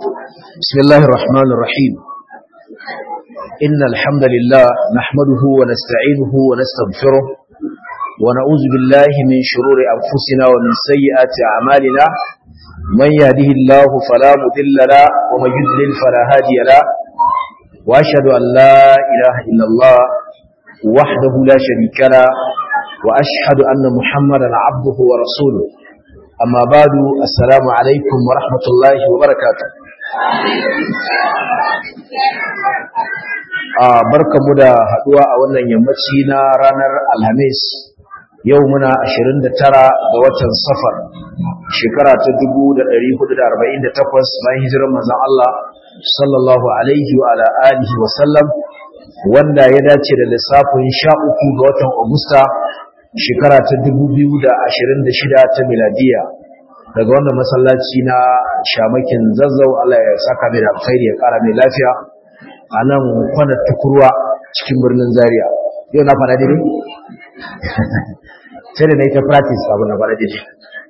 بسم الله الرحمن الرحيم إن الحمد لله نحمده ونستعينه ونستغفره ونعوذ بالله من شرور أنفسنا ومن سيئات أعمالنا من يهده الله فلا مضل له ومن يضلل فلا هادي له وأشهد أن لا إله إلا الله وحده لا شريك له وأشهد أن محمدا عبده ورسوله أما بعد السلام عليكم ورحمة الله وبركاته a barkamu da haduwa a wannan yammaci na ranar alhamis yau muna 29 ga watan safar shekara ta 1448 bayan hijirar manzon Allah sallallahu alaihi wa ala alihi wa sallam wanda ya dace da lissafin 13 ga watan agusta shekara ta 2026 ta miladiya daga wannan masallaci na shamakin zazzau Allah ya saka mai da alkhairi ya kara mai lafiya a nan kwanar tukurwa cikin birnin zaria yau na fara daidai sai da na yi ta practice abu na fara daidai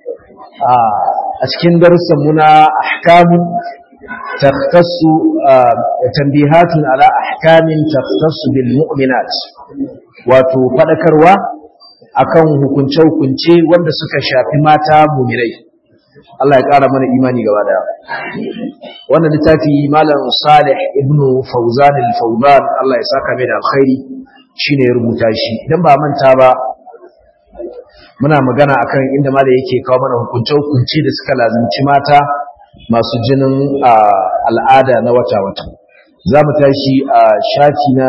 a cikin darussan muna ahkamun takhtassu tambihatun ala ahkamin takhtassu bil mu'minat wato fadakarwa akan hukunce-hukunce wanda suka shafi mata mumirai Allah ya ƙara mana imani gaba daya wannan littafi malam Salih ibn Fawzan al-Fawzan Allah ya saka mai da alkhairi shine ya rubuta shi idan ba manta ba muna magana akan inda malam yake kawo mana hukunce-hukunce da suka lazimci mata masu jinin al'ada na wata-wata za mu tashi a shafi na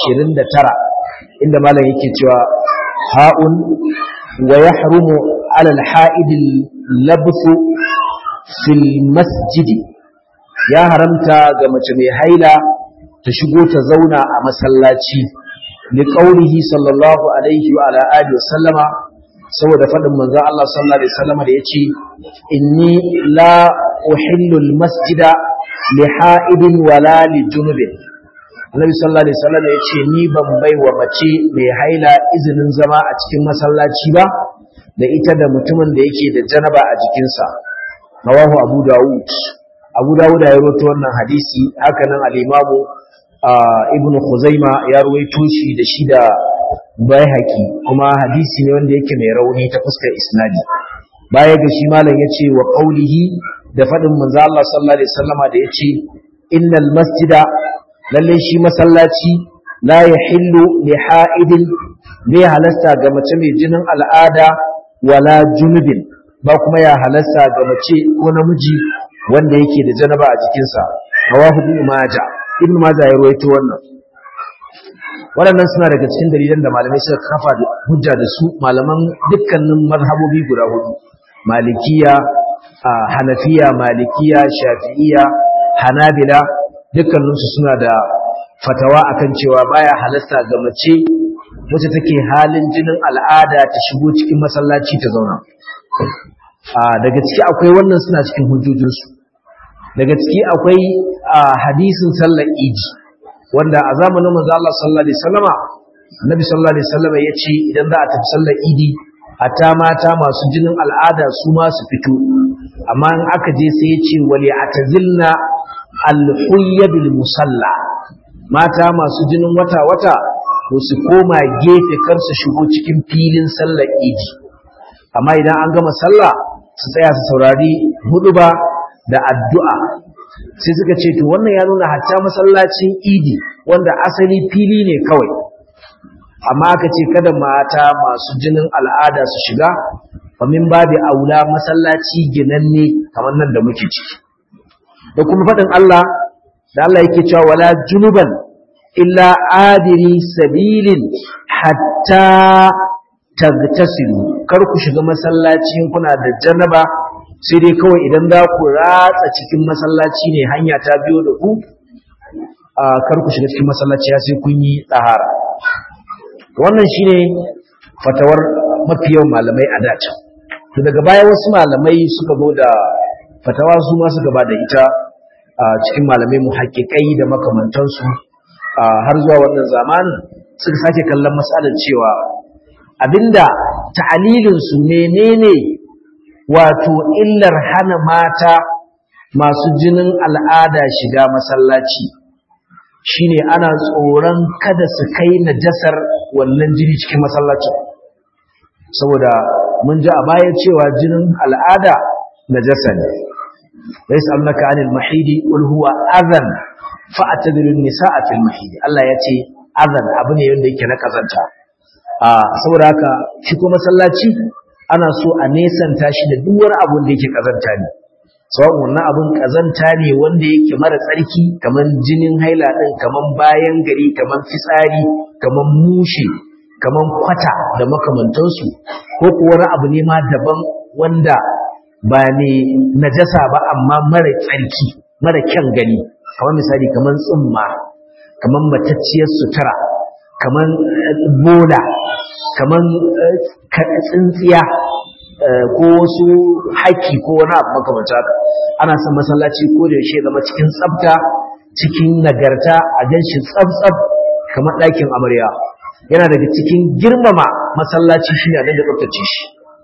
29 inda malam yake cewa هاء ويحرم على الحائد اللبث في المسجد يا حرمتا ga mace mai haila ta shigo ta zauna a masallaci li qaulihi sallallahu alaihi wa ala alihi wa sallama saboda fadin manzon Allah sallallahu alaihi wasallama da yace inni la uhillu al-masjida li ha'idin wala li junubin Annabi sallallahu alaihi wasallam ya ce ni ban bai wa mace mai haila izinin zama a cikin masallaci ba da ita da mutumin da yake da janaba a jikinsa. Rawahu Abu Dawud. Abu Dawud ya rawaito wannan hadisi haka nan al-Imam Ibn Khuzaima ya rawaito shi da shi da Baihaqi kuma hadisi ne wanda yake mai rauni ta fuskar isnadi. Baya ga shi malam yace wa qaulihi da fadin manzo Allah sallallahu alaihi wasallama da yace innal masjida lalle shi masallaci la yahillu li ha'idin bai halasta ga mace mai jinin al'ada wala junubin ba kuma ya halasta ga mace ko namiji wanda yake da janaba a jikinsa rawahu ibn majah ibn majah ya ruwaito wannan waɗannan suna daga cikin dalilan da malamai suka kafa da hujja da su malaman dukkanin mazhabobi guda hudu malikiya hanafiya malikiya shafi'iya hanabila dukkaninsu suna da fatawa akan cewa baya halasta ga mace wacce take halin jinin al'ada ta shigo cikin masallaci ta zauna daga ciki akwai wannan suna cikin hujjojinsu daga ciki akwai hadisin sallar iji wanda a zamanin manzo Allah sallallahu alaihi wasallama annabi sallallahu alaihi wasallama yace idan za a tafi sallar idi hatta mata masu jinin al'ada su ma su fito amma in aka je sai yace wali atazilna alhuyyadul musalla mata masu jinin wata-wata to su koma gefe kar su shigo cikin filin sallar idi amma idan an gama sallah su tsaya su saurari huduba da addu'a sai suka ce to wannan ya nuna hatta masallacin idi wanda asali fili ne kawai amma aka ce kada mata masu jinin al'ada su shiga famin babu aula masallaci ginanne kamar nan da muke ciki da kuma faɗin Allah da Allah yake cewa wala junuban illa adiri sabilin hatta tagtasilu kar ku shiga masallaci kuna da janaba sai dai kawai idan za ku ratsa cikin masallaci ne hanya ta biyo da ku kar ku shiga cikin masallaci sai kun yi tsahara wannan shine fatawar mafi yawan malamai a dace to daga baya wasu malamai suka zo da fatawa su ma suka ba da ita a cikin malamai muhakkikai da makamantansu har zuwa wannan zamanin suka sake kallon matsalar cewa abinda ta'alilin su menene wato illar hana mata masu jinin al'ada shiga masallaci shine ana tsoron kada su kai najasar wannan jini cikin masallacin saboda mun ji a baya cewa jinin al'ada najasa ne yas'alunaka 'anil mahidi qul huwa adhan fa'tadilu an-nisaa fil mahidi Allah ya ce adhan abu ne wanda yake na kazanta a saboda haka shi ko masallaci ana so a nesanta shi da duk wani abu da yake kazanta ne sawan wannan abun kazanta ne wanda yake mara tsarki kaman jinin haila din kaman bayan gari kaman fitsari kaman mushe kaman kwata da makamantansu ko kuwa wani abu ne ma daban wanda ba ne najasa ba amma mara tsarki mara kyan gani kamar misali kaman tsumma kaman matacciyar sutura kaman bola kaman tsintsiya ko wasu haƙƙi ko wani abu makamanta haka ana son masallaci ko da yaushe zama cikin tsafta cikin nagarta a ganshi tsaf-tsaf kamar ɗakin amarya yana daga cikin girmama masallaci shi ne a dinga tsaftace shi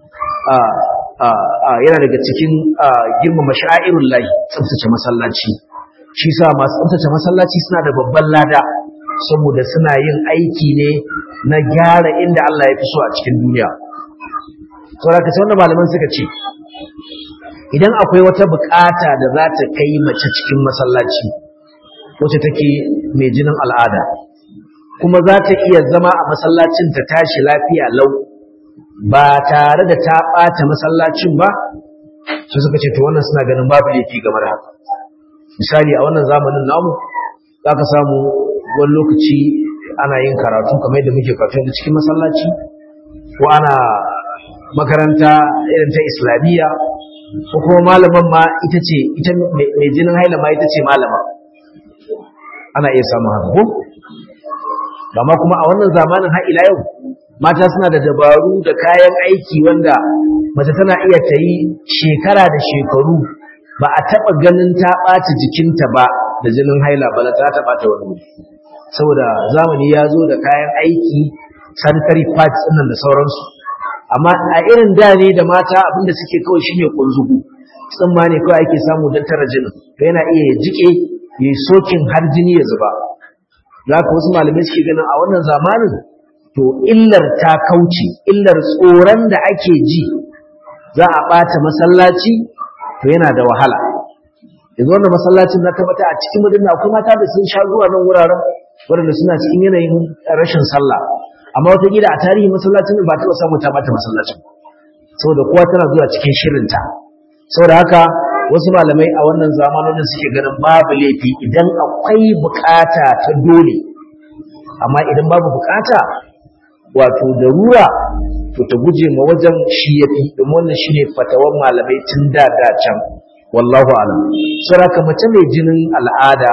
yana daga cikin girmama sha'irun lahi tsaftace masallaci shi sa masu tsaftace masallaci suna da babban lada saboda suna yin aiki ne na gyara inda Allah ya fi so a cikin duniya saboda ka wanda malaman suka ce idan akwai wata bukata da za ta kai mace cikin masallaci wacce take mai jinin al'ada kuma za ta iya zama a masallacin ta tashi lafiya lau ba tare da ta ɓata masallacin ba su suka ce to wannan suna ganin babu laifi game da haka misali a wannan zamanin namu za ka samu wani lokaci ana yin karatu kamar yadda muke karatu da cikin masallaci ko ana makaranta irin ta islamiyya ko kuma malaman ma ita ce ita mai jinin haila ma ita ce malama ana iya samun haka ko amma kuma a wannan zamanin har ila yau mata suna da dabaru da kayan aiki wanda mace tana iya ta yi shekara da shekaru ba a taɓa ganin ta ɓaci jikinta ba da jinin haila ba ta taɓa ta wani wuri saboda zamani ya zo da kayan aiki sanitary pads ɗinnan da sauransu amma a irin da ne da mata abinda suke kawai shine kunzugu tsimma ne kawai ake samu don tara jinin to yana iya ya jike ya yi sokin har jini ya zuba za ka wasu malamai suke ganin a wannan zamanin to illar ta kauce illar tsoron da ake ji za a ɓata masallaci to yana da wahala yanzu wannan masallacin na tabbata a cikin madina akwai mata da sun sha zuwa nan wuraren waɗanda suna cikin yanayin rashin sallah amma wataƙila a tarihin masallacin ba taɓa samu ta bata masallacin saboda kowa tana zuwa cikin shirinta saboda haka wasu malamai a wannan zamanin suke ganin babu laifi idan akwai bukata ta dole amma idan babu bukata wato darura to ta guje ma wajen shi yafi domin wannan shine fatawan malamai tun da da can wallahu alam saboda mace mai jinin al'ada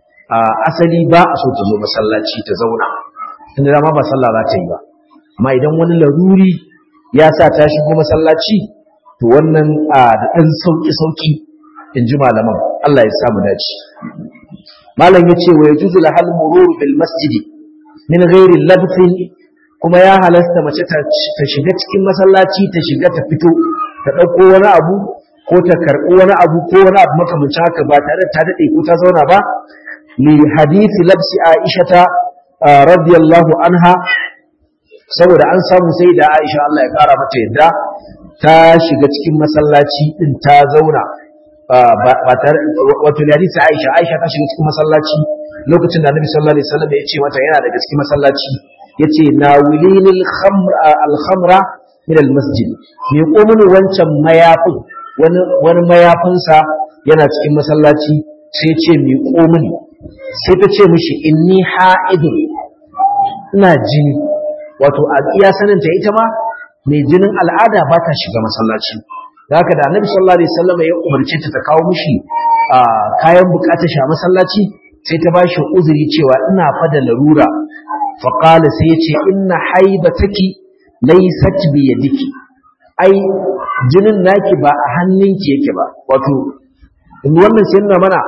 asali ba a so ta zo masallaci ta zauna tunda dama ba sallah za ta yi ba amma idan wani laruri ya sa ta shigo masallaci to wannan da ɗan sauƙi-sauƙi in ji malaman Allah ya samu dace malam ya ce wa ya juzu lahal mururu bil masjidi min ghairi labthin kuma ya halasta mace ta shiga cikin masallaci ta shiga ta fito ta ɗauko wani abu ko ta karɓi wani abu ko wani abu makamancin haka ba tare da ta daɗe ko ta zauna ba li hadisi labsi aishata radiyallahu anha saboda an samu sai da Aisha Allah ya kara mata yadda ta shiga cikin masallaci din ta zauna ba tare wato hadisi Aisha Aisha ta shiga cikin masallaci lokacin da Annabi sallallahu alaihi wasallam ya ce mata yana daga cikin masallaci yace nawilinil khamra al khamra min al masjid me ko mun wancan mayafin wani wani mayafinsa yana cikin masallaci sai ce me ko mini sai ta ce mishi inni ha'idun ina jini wato a iya saninta ita ma mai jinin al'ada ba ta shiga masallaci da haka da annabi sallallahu alaihi wasallam ya umarce ta ta kawo mishi kayan bukatar sha masallaci sai ta bashi uzuri cewa ina fa da larura fa qala sai yace inna haibataki laysat bi yadiki ai jinin naki ba a hannunki yake ba wato wannan sai nuna mana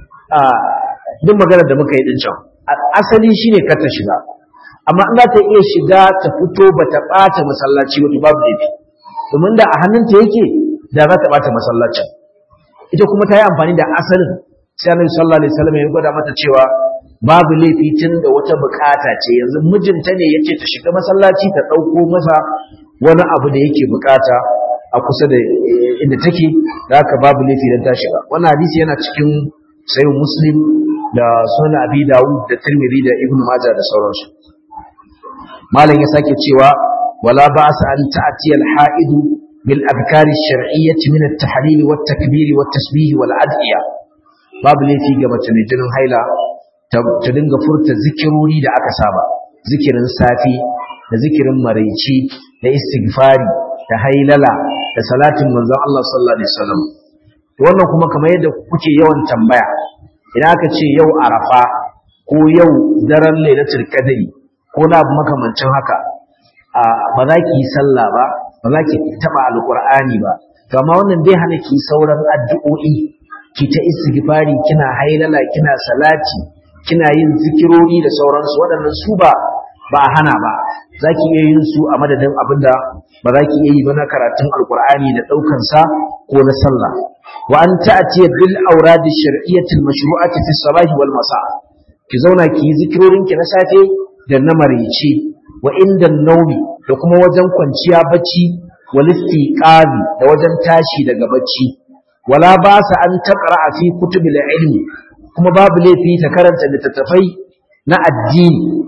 duk maganar da muka yi din can asali shine kar ta shiga amma in za ta iya shiga ta fito ba ta ɓata masallaci ba to babu laifi domin da a hannunta yake da za ta ɓata masallacin ita kuma ta yi amfani da asalin sai annabi sallallahu alaihi wasallam ya gwada mata cewa babu laifi tun da wata bukata ce yanzu mijinta ne yace ta shiga masallaci ta dauko masa wani abu da yake bukata a kusa da inda take da haka babu laifi dan ta shiga wannan hadisi yana cikin sayyid muslim da sunan abi dawud da tirmidhi da ibnu majah da sauransu malam ya sake cewa wala ba'sa an ta'tiya al-ha'id bil adhkar ash-shar'iyyah min at-tahlil wat takbir wat tasbih wal ad'iya babu laifi ga mace mai jinin haila ta dinga furta zikirori da aka saba zikirin safi da zikirin maraici da istighfari da hailala da salatin manzon Allah sallallahu alaihi wasallam wannan kuma kamar yadda kuke yawan tambaya idan aka ce yau arafa ko yau daren lailatul qadri ko na abu makamancin haka ba za ki yi sallah ba ba za ki taba alqur'ani ba to amma wannan bai hana ki sauran addu'o'i ki ta istighfari kina hailala kina salati kina yin zikirori da sauransu waɗannan su ba ba hana ba za ki iya yin su a madadin abinda ba za ki iya yi ba na karatun alqur'ani da ɗaukan sa ko na sallah wa an ta'ti bil awrad ash-shar'iyyah al-mashru'ati fi as-sabah wal masa ki zauna ki yi zikirorin ki na safe da na maraice wa inda naumi da kuma wajen kwanciya bacci wal istiqazi da wajen tashi daga bacci wala ba sa an taqra fi kutubil ilmi kuma babu laifi ta karanta littattafai na addini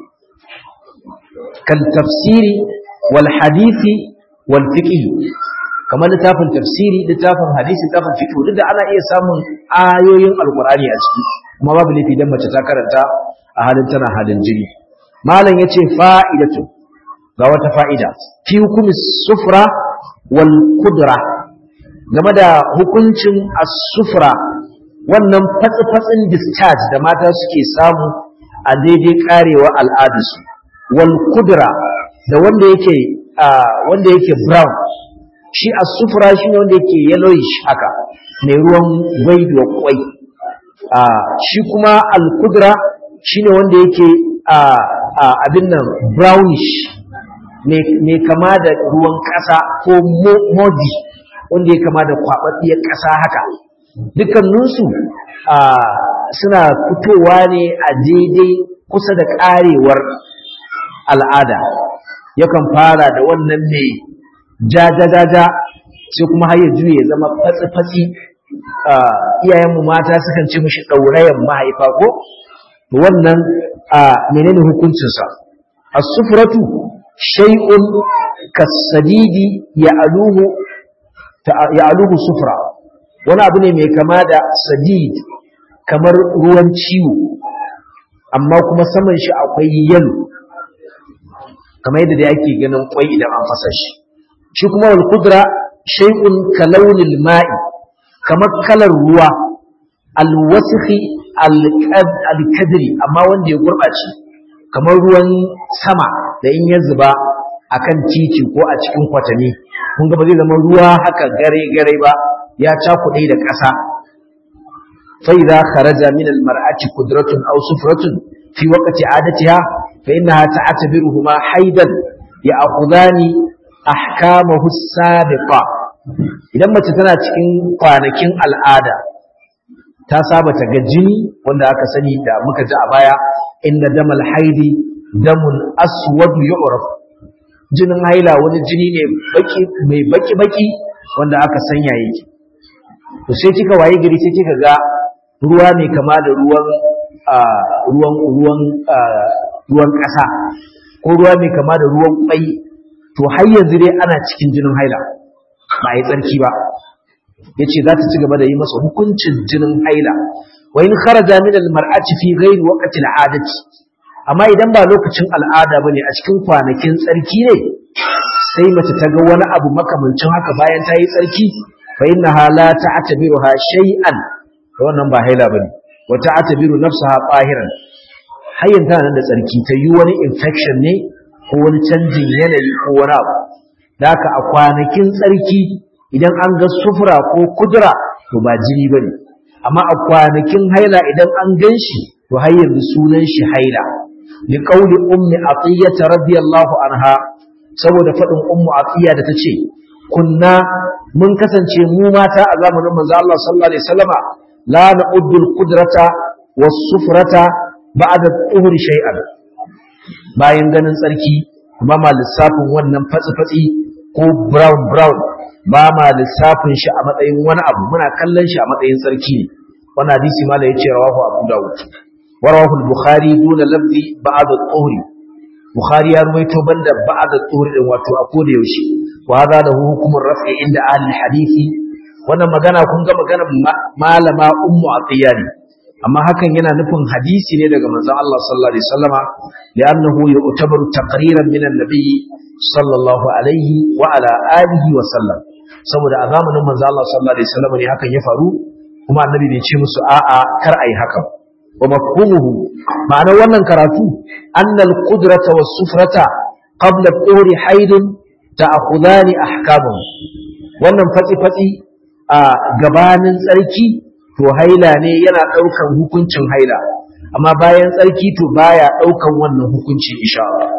kal tafsiri wal hadisi wal fiqh kamar littafin tafsiri littafin hadisi littafin fiqh duk da ana iya samun ayoyin alqur'ani a ciki kuma babu laifi dan mace ta karanta a halin tana halin jini malam yace fa'idatu ga wata fa'ida fi hukumi sufra wal kudra game da hukuncin as-sufra wannan fatsi-fatsin discharge da mata suke samu a daidai karewa al'adarsu wal kudra da wanda yake wanda yake brown shi as-sufra shine wanda yake yellowish haka mai ruwan gwaiduwa kwai shi kuma al-kudra shine wanda yake abin nan brownish mai kama da ruwan ƙasa ko modi wanda ya kama da kwaɓaɓɓiyar ƙasa haka dukkaninsu suna fitowa ne a daidai kusa da ƙarewar al'ada yakan fara da wannan mai jajajaja sai kuma har ya juye ya zama fatsi-fatsi iyayenmu mata sukan ce mishi ɗaurayen mahaifa ko wannan menene hukuncinsa as-sufratu shay'un kasadidi ya'aluhu ya'aluhu sufra wani abu ne mai kama da sadid kamar ruwan ciwo amma kuma saman shi akwai yalo kamar yadda da yake ganin kwai idan an fasa shi shi kuma wal kudra shay'un kalaunin ma'i kamar kalar ruwa alwasikhi alkadri amma wanda ya gurɓace kamar ruwan sama da in ya zuba akan titi ko a cikin kwatami kun ga ba zai zama ruwa haka gare gare ba ya cakuɗe da ƙasa fa idza kharaja min al mar'ati qudratun aw sufratun fi waqti adatiha fa innaha ta'tabiruhuma haidan ya'khudani ahkamahu sabiqa idan mace tana cikin kwanakin al'ada ta saba ta ga jini wanda aka sani da muka ji a baya inna damal haidi damun aswad yu'raf jinin haila wani jini ne baki mai baki baki wanda aka sanya yake to sai kika waye gari sai kika ga ruwa mai kama da ruwan ruwan ruwan ruwan ƙasa ko ruwa mai kama da ruwan kwai to har yanzu dai ana cikin jinin haila ba yi tsarki ba yace za ta ci gaba da yi masa hukuncin jinin haila wa in kharaja min al mar'ati fi ghairi waqti al adati amma idan ba lokacin al'ada bane a cikin kwanakin tsarki ne sai mace ta ga wani abu makamancin haka bayan ta yi tsarki fa innaha la ta'tabiruha shay'an wannan ba haila bane wa ta'tabiru nafsaha qahiran hayyan tana nan da tsarki ta yi wani infection ne ko wani canjin yanayi ko wani abu da haka a kwanakin tsarki idan an ga sufura ko kudura to ba jini ba ne amma a kwanakin haila idan an gan shi to har yanzu sunan shi haila li qawli ummi atiyya radiyallahu anha saboda fadin ummu atiya da tace kunna mun kasance mu mata a zamanin manzo Allah sallallahu alaihi wasallama la na'uddu al-qudrata was-sufrata ba'da tuhuri shay'an bayan ganin tsarki ba ma lissafin wannan fatsi-fatsi ko brown brown ba ma lissafin shi a matsayin wani abu muna kallon shi a matsayin tsarki ne wannan hadisi mala yace rawahu abu dawud wa rawahu al-bukhari duna lafzi ba'da tuhuri bukhari ya ruwaito banda ba'da tuhuri din wato a koda yaushe wa hada da hukumar raf'i inda ahli hadisi wannan magana kun ga maganar malama ummu atiyani amma hakan yana nufin hadisi ne daga manzon Allah sallallahu alaihi wasallama li'annahu yu'tabaru taqriran min an-nabi sallallahu alaihi wa ala alihi wa sallam saboda a zamanin manzon Allah sallallahu alaihi wasallama ne hakan ya faru kuma annabi bai ce musu a'a kar ai haka wa mafhumuhu ma'anar wannan karatu annal qudrata was sufrata qabla tuhri haidun ta'khudani ahkamahu wannan fatsi fatsi a gabanin tsarki to haila ne yana ɗaukan hukuncin haila amma bayan tsarki to baya ɗaukan wannan hukunci insha Allah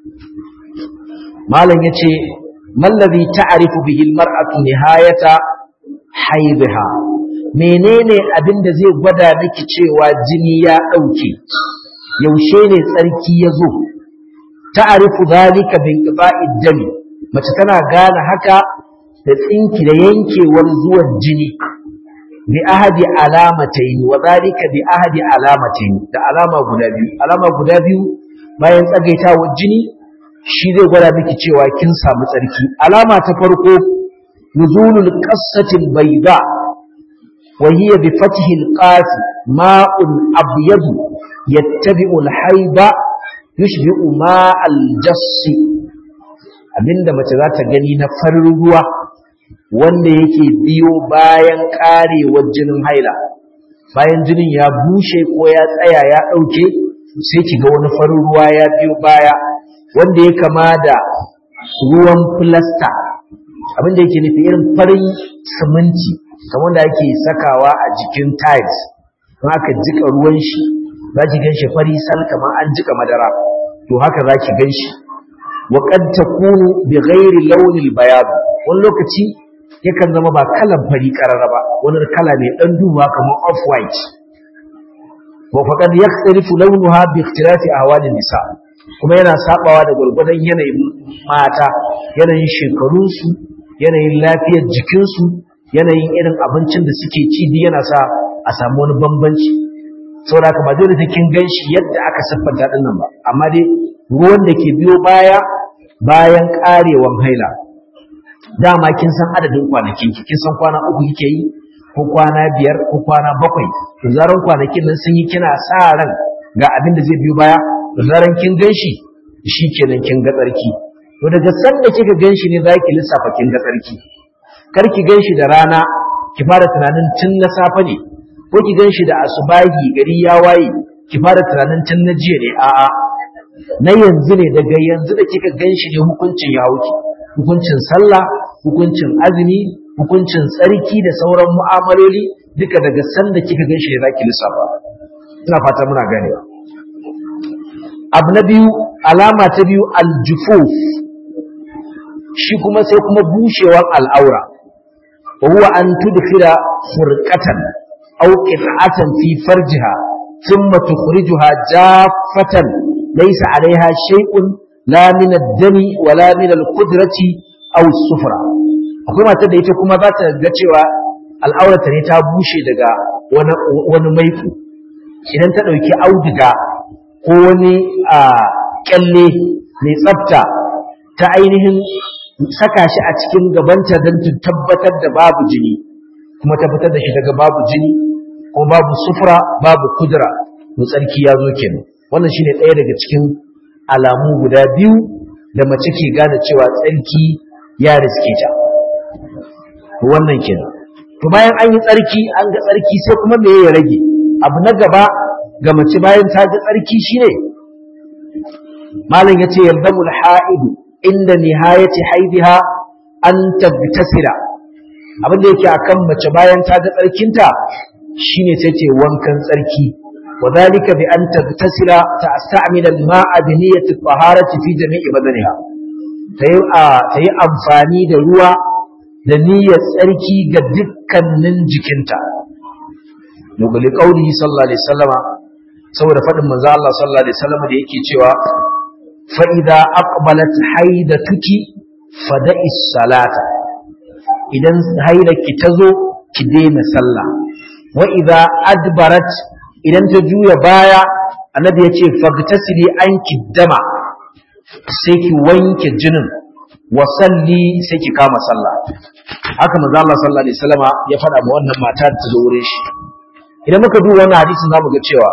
malam yace mallazi ta'rifu bihi almar'atu nihayata haidha menene abin da zai gwada miki cewa jini ya ɗauke yaushe ne tsarki ya zo ta'rifu zalika bin qita'id dami mace tana gane haka da tsinki da yankewar zuwan jini bi ahadi alamatayn wa zalika bi ahadi alamatayn da alama guda biyu alama guda biyu bayan tsagaitawar jini shi zai gwada miki cewa kin samu tsarki alama ta farko nuzulul qassatil bayda wa hiya bi fathi alqaf ma'un abyad yattabi'u alhayba yushbi'u ma'al jassi abinda mace za ta gani na farin ruwa wanda yake biyo bayan karewar jinin haila bayan jinin ya bushe ko ya tsaya ya ɗauke sai ki ga wani farin ruwa ya biyo baya wanda ya kama da ruwan filasta abinda yake nufi irin farin siminti kamar da ake sakawa a jikin tiles don haka jika ruwan shi za ki gan shi fari sal kamar an jika madara to haka za ki gan shi wa qad takunu bi ghairi launil bayad wani lokaci yakan zama ba kalan fari karara ba wani kala mai dan duba kamar off white wa faqad yakhtalifu launuha bi ikhtilafi ahwalin nisa kuma yana sabawa da gurgurdan yanayin mata yanayin shekarunsu yanayin lafiyar jikinsu yanayin irin abincin da suke ci duk yana sa a samu wani bambanci saboda haka ba dole kin ganshi yadda aka siffanta din nan ba amma dai ruwan da ke biyo baya bayan karewan haila dama kin san adadin kwanakin ki kin san kwana uku kike yi ko kwana biyar ko kwana bakwai to zaran kwanakin nan sun yi kina sa ran ga abin da zai biyo baya to zaran kin ganshi shikenan kin ga tsarki to daga san da kika ganshi ne zaki lissafa kin ga tsarki kar ki ganshi da rana ki fara tunanin tun na safe ne ko ki ganshi da asubahi gari ya waye ki fara tunanin tun na jiya ne a'a na yanzu ne daga yanzu da kika ganshi ne hukuncin ya wuce hukuncin sallah hukuncin azumi hukuncin tsarki da sauran mu'amaloli duka daga sanda kika ganshi ne zaki lissafa ina fata muna ganewa abu na biyu alama ta biyu aljufuf shi kuma sai kuma bushewar al'aura wa huwa an tudkhila furqatan aw qit'atan fi farjiha thumma tukhrijuha jaffatan laysa 'alayha shay'un la min ad-dami wa la min al-qudrati aw as-sufra akwai matar da ita kuma za ta ga cewa al'aurata ne ta bushe daga wani wani maiku idan ta dauki auduga ko wani a kyalle mai tsafta ta ainihin saka shi a cikin gabanta don ta tabbatar da babu jini kuma tabbatar da shi daga babu jini ko babu sufura babu kudura to tsarki ya zo kenan wannan shine ɗaya daga cikin alamu guda biyu da mace ke gane cewa tsarki ya riske ta wannan kenan to bayan an yi tsarki an ga tsarki sai kuma me ya rage abu na gaba ga mace bayan ta ga tsarki shine malam yace yaldamul ha'idu inda nihayati haidiha an tabtasira abin da yake akan mace bayan ta ga tsarkinta shine sai ce wankan tsarki وذلك بأن تغتسل تستعمل الماء بنية الطهارة في جميع بدنها تي أنفاني دروا da niyyar tsarki ga dukkanin jikinta nuguli qauli sallallahu alaihi wasallama saboda fadin manzo Allah sallallahu alaihi wasallama da yake cewa fa idza aqbalat haidatuki fada'i salata idan haidaki tazo ki daina sallah wa idza adbarat idan ta juya baya annabi yace fagtasili anki dama sai ki wanke jinin wa salli sai ki kama sallah haka manzo Allah sallallahu alaihi wasallama ya faɗa ma wannan mata da ta zo wurin shi idan muka duba wannan hadisin zamu ga cewa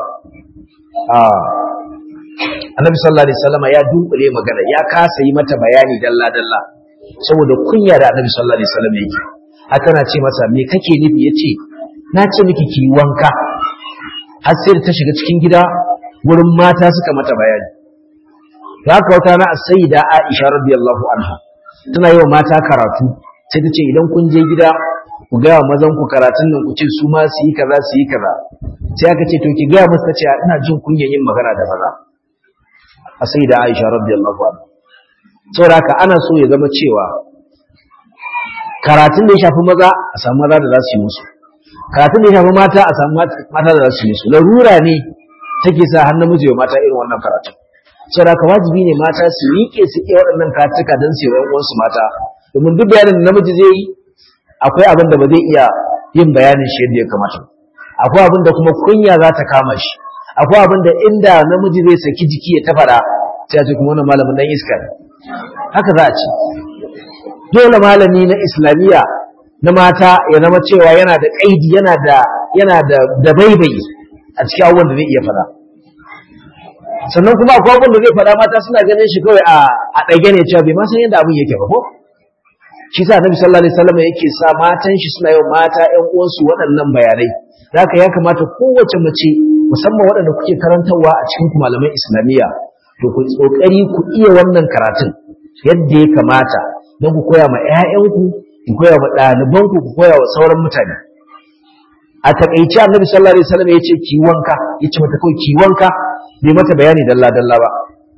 annabi sallallahu alaihi wasallama ya dunkule magana ya kasa yi mata bayani dalla dalla saboda kunya da annabi sallallahu alaihi wasallam yake haka na ce masa me kake nufi yace na ce miki ki wanka har sai da ta shiga cikin gida wurin mata suka mata bayani haka wata na sayyida Aisha radiyallahu anha tana yi wa mata karatu sai ta ce idan kun je gida ku gaya mazan ku karatun nan ku ce su ma su yi kaza su yi kaza sai aka ce to ki gaya musu ce ina jin kunyan yin magana da maza a sai da Aisha radiyallahu anha saboda haka ana so ya zama cewa karatun da ya shafi maza a samu maza da za su yi musu karatun da ya shafi mata a samu mata da za su yi musu larura ne take sa har namiji wa mata irin wannan karatun saboda haka wajibi ne mata su miƙe su iya waɗannan karatuka don su yi wa uwansu mata domin duk bayanin da namiji zai yi akwai abin da ba zai iya yin bayanin shi yadda ya kamata akwai abin da kuma kunya za ta kama shi akwai abin da inda namiji zai saki jiki ya tafara sai a ce kuma wannan malamin dan iska ne haka za a ce dole malami na islamiyya na mata ya zama cewa yana da kaidi yana da yana da da baibayi a cikin abubuwan da zai iya faɗa sannan kuma akwai abubuwan da zai faɗa mata suna ganin shi kawai a a ɗage ne cewa bai ma san yadda abin yake ba ko shi sa annabi sallallahu alaihi wasallam yake sa matan shi suna yin mata ƴan uwansu waɗannan bayanai haka ya kamata kowace mace musamman waɗanda kuke karantarwa a cikin malaman islamiyya to ku tsokari ku iya wannan karatun yadda ya kamata don ku koya ma ƴaƴanku ku koya ma ɗalibanku ku koya wa sauran mutane a takaice annabi sallallahu alaihi wasallam ya ce ki wanka ya ce mata kawai ki wanka bai mata bayani dalla dalla ba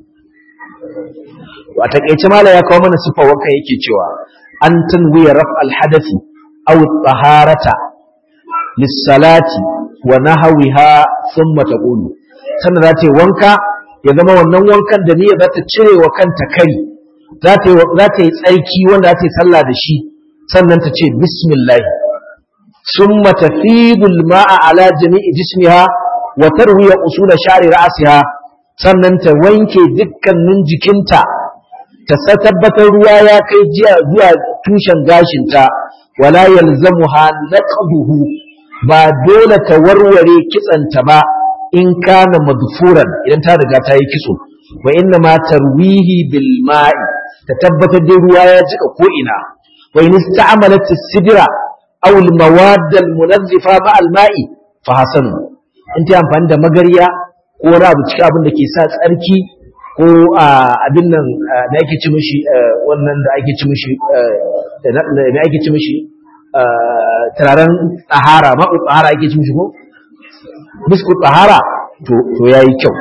a takaice mala ya kawo mana sifar wanka yake cewa an tanwiya raf alhadathi aw taharata lissalati wa nahwiha thumma taqulu sannan za ta yi wanka ya zama wannan wankan da niyya za ta cire wa kanta kari za ta yi za ta yi tsarki wanda za ta yi sallah da shi sannan ta ce bismillah summa tafidu alma'a ala jami'i jismiha wa tarwiya usula sha'ri ra'siha sannan ta wanke dukkanin jikinta ta tabbatar ruwa ya kai jiya zuwa tushen gashinta wala yalzamuha naqduhu ba dole ta warware kitsanta ba in kana madfuran idan ta riga ta yi kitso wa inna ma tarwihi bil ma'i ta tabbatar da ruwa ya jika ko ina wa in ista'malat as-sidra aw al mawad al munazzifa ma al ma'i fa hasanu in ta amfani da magariya ko wani abu cikin abin da ke sa tsarki ko abin nan da ake ci mishi wannan da ake ci mishi da ake ci mishi turaren tsahara ma'u tsahara ake ci mishi ko biskut tsahara to yayi kyau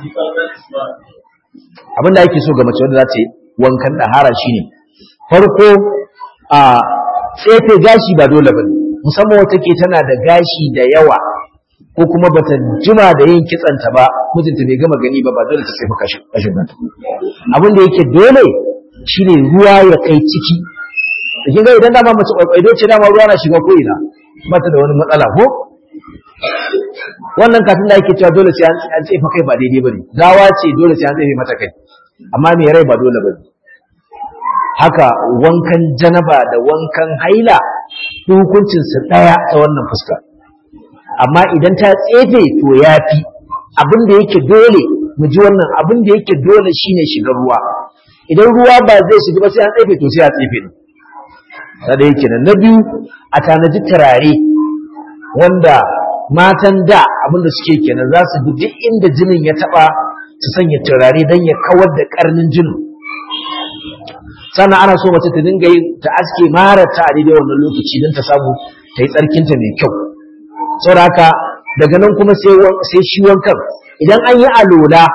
abin da ake so ga mace wanda za ta yi wankan tsahara shine farko a tsefe gashi ba dole ba musamman wata ke tana da gashi da yawa ko kuma bata jima da yin kitsanta ba mijinta bai gama gani ba ba dole ta tsefe kashin nan abin da yake dole shine ruwa ya kai ciki da kin ga idan dama mace kwaikwaido ce dama ruwa na shiga ko ina ba ta da wani matsala ko wannan kafin da ake cewa dole sai an tsefa kai ba daidai bane gawa ce dole sai an tsefe mata kai amma mai rai ba dole bane haka wankan janaba da wankan haila hukuncin su daya ta wannan fuska amma idan ta tsefe to yafi abin da yake dole mu ji wannan abin da yake dole shine shigar ruwa idan ruwa ba zai shiga ba sai an tsefe to sai a tsefe ne da yake nan na biyu a tanaji turare wanda matan da abinda suke kenan za su bi duk inda jinin ya taba su sanya turare don ya kawar da karnin jinin sannan ana so mace ta dinga yin ta aske mara ta a daidai wannan lokaci don ta samu ta yi tsarkinta mai kyau saboda haka daga nan kuma sai shi wankan idan an yi alola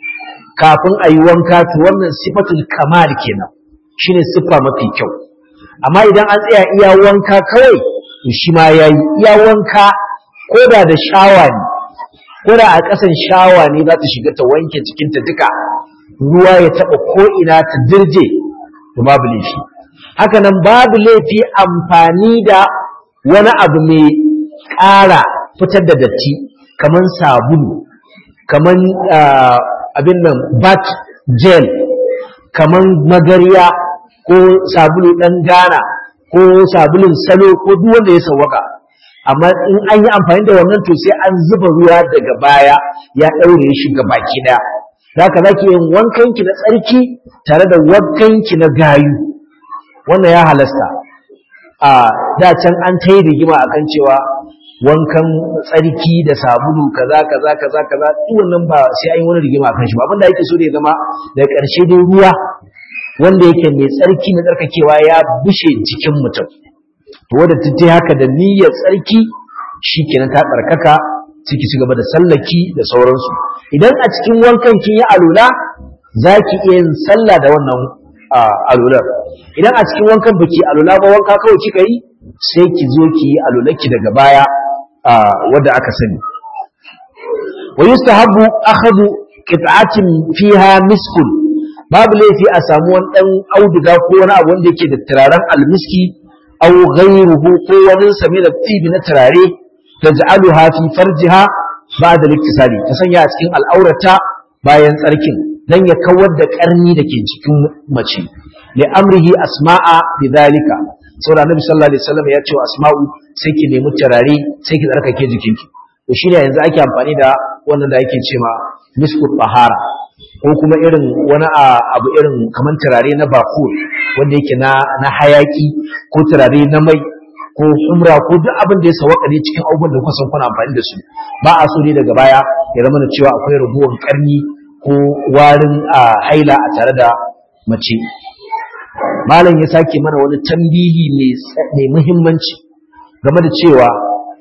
kafin a yi wanka to wannan sifatul kamal kenan shine siffa mafi kyau amma idan an tsaya iya wanka kawai to shi ma yayi iya wanka ko da da shawa ne ko da a ƙasan shawa ne za ta shiga ta wanke cikinta duka ruwa ya taɓa ko ina ta dirje to babu laifi haka nan babu laifi amfani da wani abu mai ƙara fitar da datti kamar sabulu kamar abin nan bat gel kamar magariya ko sabulu ɗan gana ko sabulun salo ko duk wanda ya sawwaka amma in an yi amfani da wannan to sai an zuba ruwa daga baya ya ɗaure shi ga baki ɗaya zaka zaki yin wankanki na tsarki tare da wankanki na gayu wannan ya halasta a da can an ta yi rigima akan cewa wankan tsarki da sabulu kaza kaza kaza kaza duk wannan ba sai an yi wani rigima akan shi ba abinda yake so da ya zama daga ƙarshe dai ruwa wanda yake mai tsarki na tsarkakewa ya bushe jikin mutum to wanda ta haka da niyyar tsarki shikenan ta tsarkaka ciki ci gaba da sallaki da sauransu idan a cikin wankan kin yi alula za ki iya yin sallah da wannan alular idan a cikin wankan baki alula ba wanka kawai kika yi sai ki zo ki yi alularki daga baya wadda aka sani wa yustahabu akhadhu qit'atin fiha miskun babu laifi a samu wani dan auduga ko wani abu wanda yake da turaren almiski aw ghayruhu ko wani sami da tibi na turare taj'aluha fi farjiha ba'da liktisali ta sanya a cikin al'aurata bayan tsarkin dan ya kawar da karni da ke cikin mace li amrihi asma'a bidhalika saboda annabi sallallahu alaihi wasallam ya ce wa asma'u sai ki nemi turare sai ki tsarkake jikinki to shine yanzu ake amfani da wannan da yake cewa miskut bahara ko kuma irin wani abu irin kamar turare na bakur wanda yake na na hayaki ko turare na mai ko umra ko duk abin da ya sawaka ne cikin abubuwan da kuka san kuna amfani da su ba a so ne daga baya ya zama da cewa akwai raguwar karni ko warin a haila a tare da mace malam ya sake mana wani tambihi mai muhimmanci game da cewa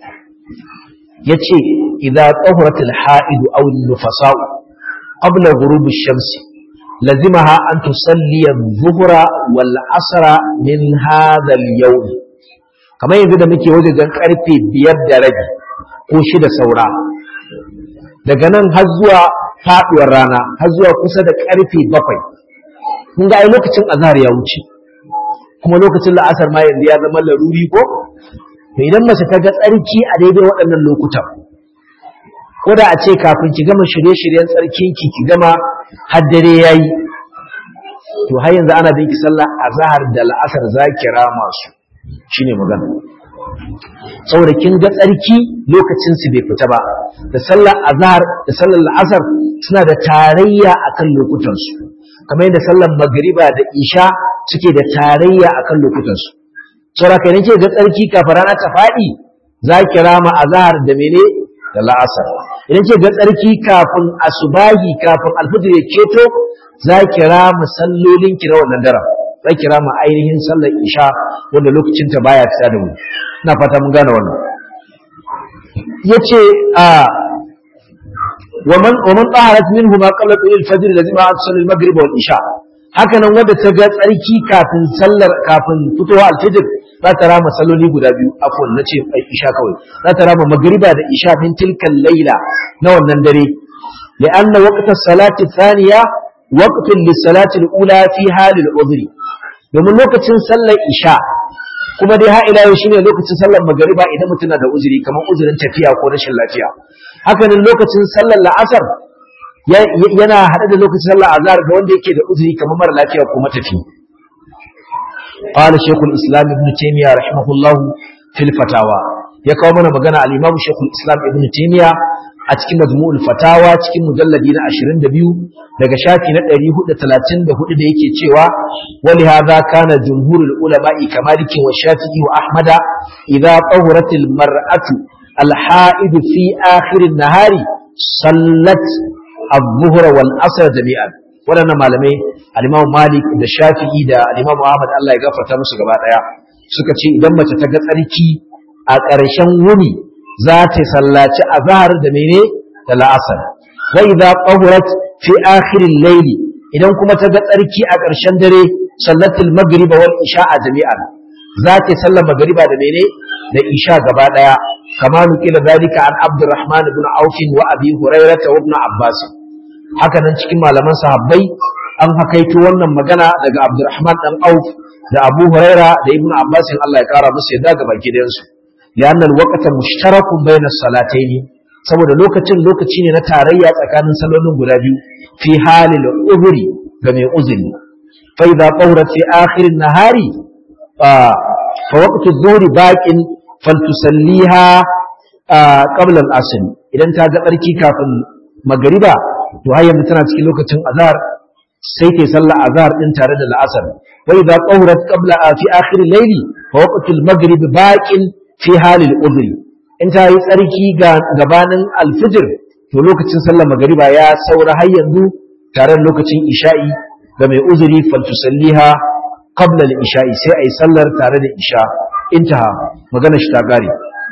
ya ce idza tahurat al-ha'id aw an-nufasa'u qabla ghurub ash-shams lazimaha an tusalli adh-dhuhra wal 'asra min hadha al-yawm kamar yanzu da muke wajen karfe biyar da rabi ko shida saura daga nan har zuwa faduwar rana har zuwa kusa da karfe bakwai kun ga ai lokacin azhar ya wuce kuma lokacin la'asar ma yanzu ya zama laruri ko to idan mace ta ga tsarki a daidai waɗannan lokutan ko da a ce kafin ki gama shirye-shiryen tsarkin ki ki gama har dare yayi to har yanzu ana bin ki sallah azhar da la'asar za ki rama su shine magana saboda kin ga tsarki lokacin su bai fita ba da sallar azhar da sallar la'asar suna da tarayya akan lokutan su kamar yadda sallar magriba da isha suke da tarayya akan lokutan su saboda kai nake ga tsarki kafin rana ta faɗi za ki rama azhar da mene da la'asar idan ke ga tsarki kafin asubahi kafin alfajir ya keto za ki rama sallolin ki na wannan daren za ki rama ainihin sallar isha wanda lokacin ta baya fita da mu ina fata mun gane wannan yace a ومن ومن طهرت منه ما قبل طلوع الفجر لازم أن تصلي المغرب والعشاء haka nan wanda ta ga tsarki kafin sallar kafin fitowa alfijir za ta rama salloli guda biyu afwan na ce isha kawai za ta rama magriba da isha min tilkan laila na wannan dare li'anna waqta salati thaniya waqtun lis-salati al-ula fi halil udhri domin lokacin sallar isha kuma dai ha ila yau shine lokacin sallar magriba idan mutum na da uzuri kamar uzurin tafiya ko rashin lafiya haka nan lokacin sallar la'asar yana haɗe da lokacin sallar azhar ga wanda yake da uzuri kamar mara lafiya ko matafi قال شيخ الإسلام ابن تيمية رحمه الله في الفتاوى ya kawo mana magana al-Imam Sheikhul Islam Ibn Taymiyyah a cikin Majmu'ul Fatawa cikin mujalladi na 22 daga shafi na 434 da yake cewa wali hadha kana jumhurul ulama'i kamaliki wa Shafi'i wa Ahmada idza tahuratil mar'atu al-ha'id fi akhir an-nahari sallat adh-dhuhra wal 'asr jami'an waɗannan malamai al-Imam Malik da Shafi'i da al-Imam Ahmad Allah ya gafarta musu gaba daya suka ce idan mace ta ga tsarki a ƙarshen wuni za ta sallaci azhar da mene da la'asar wa idza qahurat fi akhir al-layl idan kuma ta ga tsarki a ƙarshen dare sallatul maghrib wal isha jami'an za ta sallar magariba da mene da isha gaba daya kama nukila zalika an abdurrahman ibn auf wa abi hurairah wa ibn abbas haka nan cikin malaman sahabbai an hakaito wannan magana daga abdurrahman dan auf da abu huraira da ibn abbas Allah ya kara musu yadda ga baki da su lianna alwaqta mushtarakun bayna salatayn saboda lokacin lokaci ne na tarayya tsakanin salolin guda biyu fi halil uzuri ga mai uzuri fa idza qawrat fi akhir an-nahari fa waqtu adh-dhuhri baqin faltusalliha qabla al-asr idan ta ga tsarki kafin magariba to har yanzu tana cikin lokacin azhar sai ke sallah azhar din tare da la'asar wa idza qawrat qabla fi akhir al-layli fa waqtu al-maghrib baqin fi halil udhri in ta yi tsarki ga gabanin al-fajr to lokacin sallar magariba ya saura har yanzu tare da lokacin isha'i ga mai uzuri faltusalliha qabla al-isha'i sai ayi sallar tare da isha intaha magana shi ta gare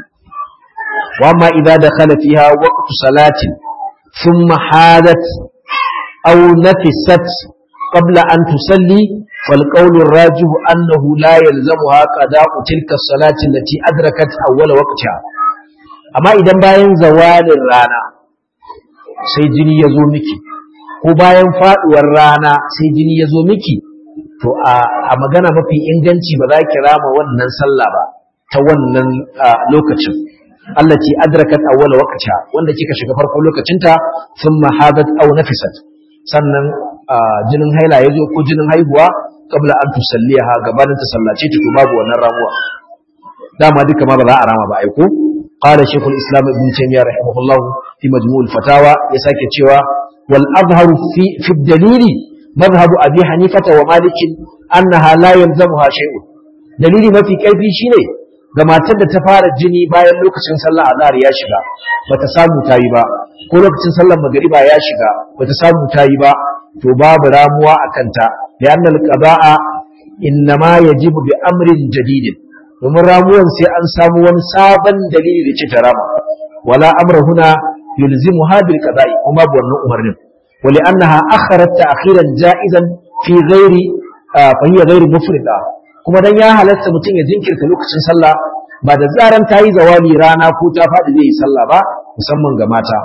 wa amma idza dakhala fiha waqtu salatin thumma hadat aw nafisat qabla an tusalli فالقول الراجح أنه لا يلزمها قضاء تلك الصلاة التي أدركت أول وقتها أما إذا باين زوال الرانا سيجني يزومكي ko bayan faduwar rana sai jini ya zo miki to a magana mafi inganci ba za ki rama wannan sallah ba ta wannan lokacin Allah ce adrakat awwal waqtiha wanda kika shiga farkon lokacinta thumma hadat aw nafisat sannan jinin haila ya zo ko jinin haihuwa kabla an tusalliha gabanin ta sallace ta to babu wannan ramuwa dama duka ma ba za a rama ba aiko qala shaykhul islam ibn taymiyyah rahimahullah fi majmu'ul fatawa ya sake cewa wal azharu fi fi dalili madhhab abi hanifata wa malik annaha la yalzamuha shay'un dalili mafi karfi shine ga matar da ta fara jini bayan lokacin sallar azhar ya shiga bata samu tayi ba ko lokacin sallar magriba ya shiga bata samu tayi ba to babu ramuwa akan ta لأن القضاء إنما يجب بأمر جديد domin ramuwan sai an samu wani sabon dalili da ce ta rama wala amra huna yulzimu habil qada'i kuma babu wannan umarnin wali annaha akharat ta'khiran ja'izan fi ghairi fa hiya ghairi mufrida kuma dan ya halatta mutum ya jinkirta lokacin sallah ba da zaran ta yi zawali rana ko ta faɗi zai yi sallah ba musamman ga mata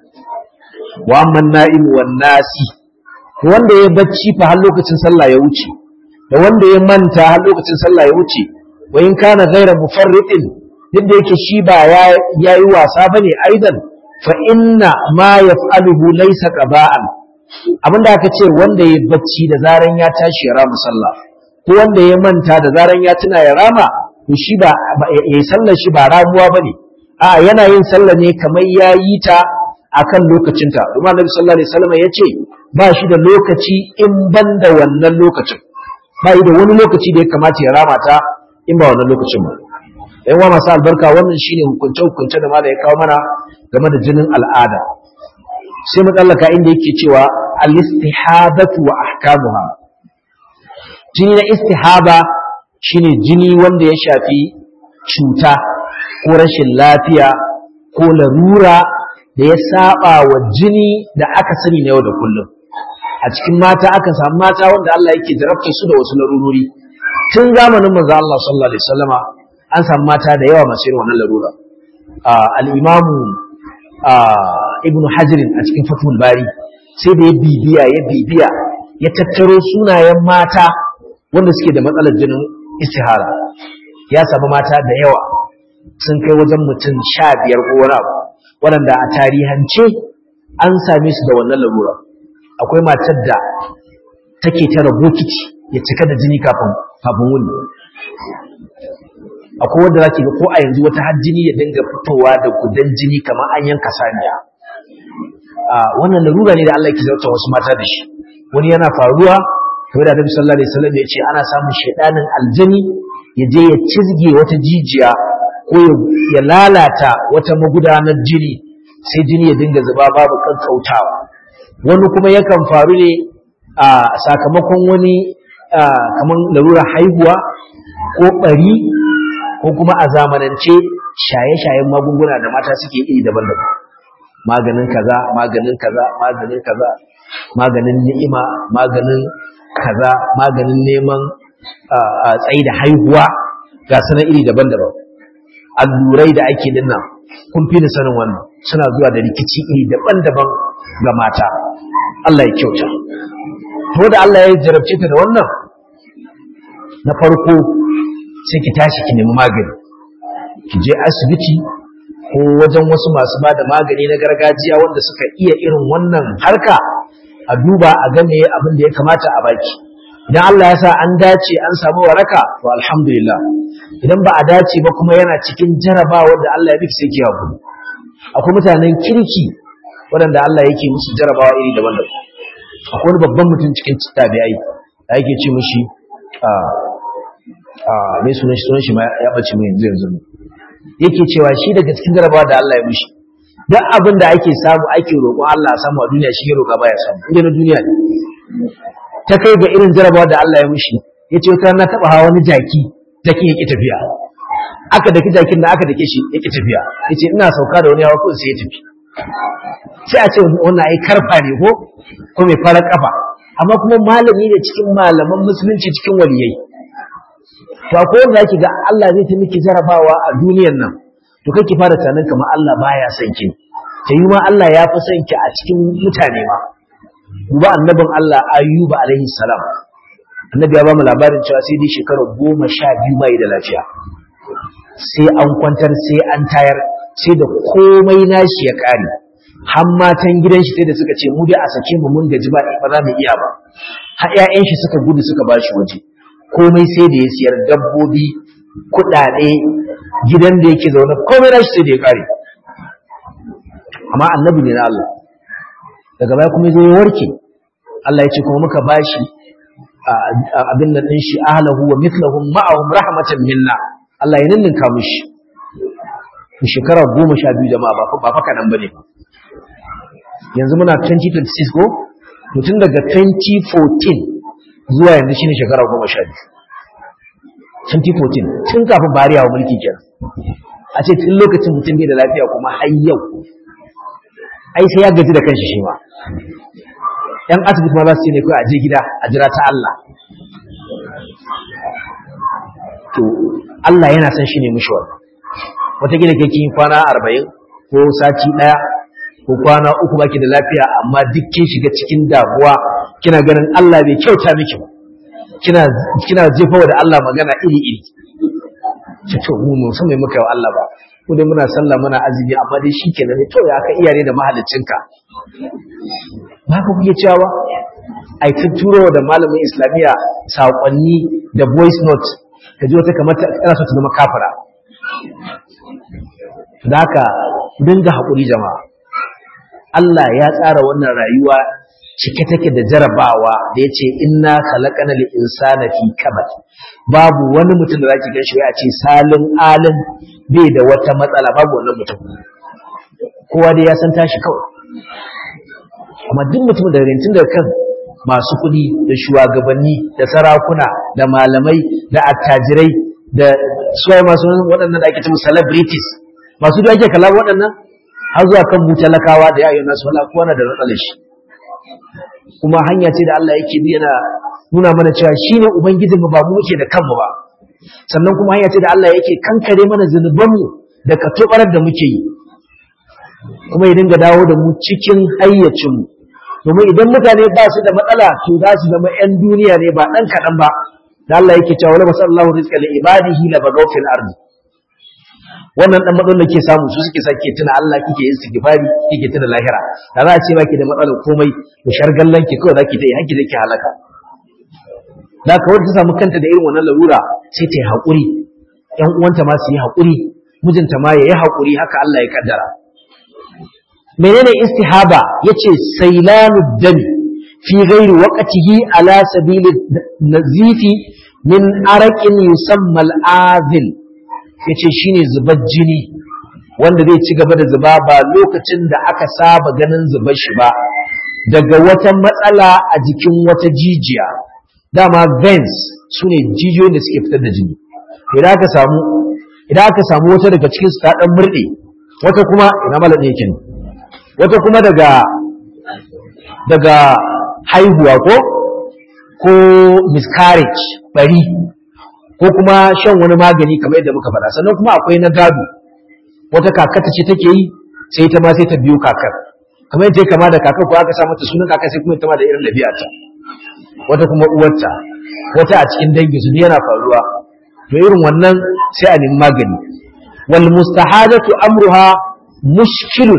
wa amman na'im wan nasi wanda ya bacci fa har lokacin sallah ya wuce da wanda ya manta har lokacin sallah ya wuce wa in kana ghayra mufarritin duk da yake shi ba ya yi wasa bane aidan fa inna ma yaf'aluhu laysa qaba'an abinda aka ce wanda ya bacci da zaran ya tashi ya rama sallah ko wanda ya manta da zaran ya tuna ya rama to shi ba yayi sallar shi ba ramuwa bane a yana yin sallah ne kamar ya yi ta akan lokacinta kuma Annabi sallallahu alaihi wasallam ya ce ba shi da lokaci in ban da wannan lokacin ba yi da wani lokaci da ya kamata ya rama ta in ba wannan lokacin ba yan wa masu albarka wannan shine hukunce hukunce da mala ya kawo mana game da jinin al'ada sai mu tsallaka inda yake cewa al-istihabatu wa ahkamuha jini na istihaba shine jini wanda ya shafi cuta ko rashin lafiya ko larura da ya saba wa jini da aka sani na yau da kullum a cikin mata aka samu mata wanda Allah yake jarabta su da wasu larurori tun zamanin manzo Allah sallallahu alaihi wasallama an samu mata da yawa masu irin wannan larura al-Imam Ibn Hajar a cikin Fathul Bari sai da ya bibiya ya bibiya ya tattaro sunayen mata wanda suke da matsalar jinin istihara ya samu mata da yawa sun kai wajen mutum sha biyar ko wani abu waɗanda a tarihance an same su da wannan larura akwai matar da take tara bokiti ya cika da jini kafin kafin wuni akwai wanda zaki ga ko a yanzu wata har jini ya dinga fitowa da gudan jini kamar an yanka saniya a wannan larura ne da Allah ke zarta wasu mata da shi wani yana faruwa kamar da Annabi sallallahu alaihi wasallam ya ce ana samun shedanin aljani ya je ya cizge wata jijiya ko ya lalata wata magudanar jini sai jini ya dinga zuba babu kankautawa wani kuma yakan faru ne a sakamakon wani kamar larurar haihuwa ko bari ko kuma a zamanance shaye-shayen magunguna da mata suke iri daban-daban maganin kaza maganin kaza maganin kaza maganin ni'ima maganin kaza maganin neman tsayi da haihuwa ga sanan iri daban-daban allurai da ake dinnan kun fi ni sanin wannan suna zuwa da rikici iri daban-daban ga mata Allah ya kyauta to da Allah ya jarabce ta da wannan na farko sai ki tashi ki nemi magani ki je asibiti ko wajen wasu masu ba da magani na gargajiya wanda suka iya irin wannan harka a duba a gane abin da ya kamata a baki idan Allah ya sa an dace an samu waraka to alhamdulillah idan ba a dace ba kuma yana cikin jarabawa da Allah ya miki sai ki hakuri akwai mutanen kirki waɗanda Allah yake musu jarabawa iri daban-daban akwai wani babban mutum cikin tabi'ai da yake ce mushi a a mai sunan shi sunan shi ma ya bace mu yanzu yanzu yake cewa shi daga cikin jarabawa da Allah ya mushi duk abin da ake samu ake roƙon Allah a samu a duniya shi ya roƙa baya samu inda na duniya ne ta kai ga irin jarabawa da Allah ya mushi yace wata na taba hawa wani jaki jakin yake tafiya aka daki jakin da aka dake shi yake tafiya yace ina sauka da wani hawa ko sai ya tafi sai a ce wannan ai karfa ne ko ko mai farar kafa amma kuma malami ne cikin malaman musulunci cikin waliyai to akwai wanda yake ga Allah zai ta miki jarabawa a duniyar nan to kai ki fara tunanin kamar Allah baya son ki ta yi ma Allah ya fi son ki a cikin mutane ma duba annabin Allah Ayyuba alaihi salam annabi ya ba mu labarin cewa sai dai shekarar goma sha biyu bai da lafiya sai an kwantar sai an tayar sai da komai nashi ya kare har matan gidan shi sai da suka ce mu dai a sake mu mun gaji ba ba za mu iya ba har ƴaƴan shi suka gudu suka bashi waje komai sai da ya siyar dabbobi kuɗaɗe gidan da yake zaune komai nashi sai da ya kare amma annabi ne na Allah daga baya kuma zai warke Allah ya ce kuma muka bashi abin nan din shi ahlahu wa mithluhum ma'ahum rahmatan minna Allah ya ninninka mushi shekara goma sha biyu jama'a ba fa kaɗan ba ne yanzu muna 2026 ko mutum daga 2014 zuwa yanzu shine shekara goma sha biyu 2014 tun kafin bariya wa mulki kenan a ce tun lokacin mutum bai da lafiya kuma har yau ai sai ya gaji da kanshi shi ma yan asibiti ma za su ce ne kawai a je gida a jira ta Allah to Allah yana son shi ne mushi wannan wataƙila ke kin kwana arba'in ko sati ɗaya ko kwana uku baki da lafiya amma duk kin shiga cikin damuwa kina ganin Allah bai kyauta miki ba kina kina jefawa da Allah magana iri iri ce to mu mun san me muka yi wa Allah ba ko dai muna sallah muna azumi amma dai shikenan ne to ya ka iyare da mahaliccinka ba ka kuke cewa ai turo da malamin islamiya saƙonni da voice note ka ji wata kamar tana so ta zama kafira da haka dinga haƙuri jama'a Allah ya tsara wannan rayuwa cike take da jarabawa da ya ce inna khalaqana lil insana fi kabad babu wani mutum da zaki ganshi ya ce salin alin bai da wata matsala babu wannan mutum kowa dai ya san tashi kawai amma duk mutum da rintin da kan masu kuɗi da shugabanni da sarakuna da malamai da attajirai da suwaye masu waɗannan da ake cewa celebrities masu da ake kalla waɗannan har zuwa kan mu talakawa da yayin nasu wala kowa na da matsalar shi kuma hanya ce da Allah yake bi yana nuna mana cewa shine ubangijin mu ba mu muke da kanmu ba sannan kuma hanya ce da Allah yake kankare mana zunuban mu da katobarar da muke yi kuma ya dinga dawo da mu cikin hayyacin mu domin idan mutane ba su da matsala to za su zama 'yan duniya ne ba ɗan kaɗan ba da Allah yake cewa wala masallahu rizqa li ibadihi la bagaw fil ardi wannan dan matsalar da ke samu su suke sake tuna Allah kike yin istighfari kike tuna lahira da za a ce baki da matsalar komai da shargallan ki kawai zaki ta yi hakki zaki halaka da kawai ta samu kanta da irin wannan larura sai ta yi haƙuri ƴan uwanta ma su yi haƙuri mijinta ma ya yi haƙuri haka Allah ya kaddara menene istihaba yace sailanu dami fi ghairi waqtihi ala sabili nazifi min araqin yusamma al-azil yace shine zubar jini wanda zai ci gaba da zuba ba lokacin da aka saba ganin zubar shi ba daga wata matsala a jikin wata jijiya dama veins sune jijiyoyin da suke fitar da jini idan aka samu idan aka samu wata daga cikin su ta dan murde wata kuma ina malamin yake ne wata kuma daga daga haihuwa ko ko miscarriage bari ko kuma shan wani magani kamar yadda muka faɗa sannan kuma akwai na gado wata kakata ce take yi sai ta ma sai ta biyo kakar kamar yadda ya kama da kakar ko aka sa mata sunan kakar sai kuma ta ma da irin ɗabi'arta wata kuma uwarta wata a cikin dangi su yana faruwa to irin wannan sai a nemi magani wal mustahadatu amruha mushkilun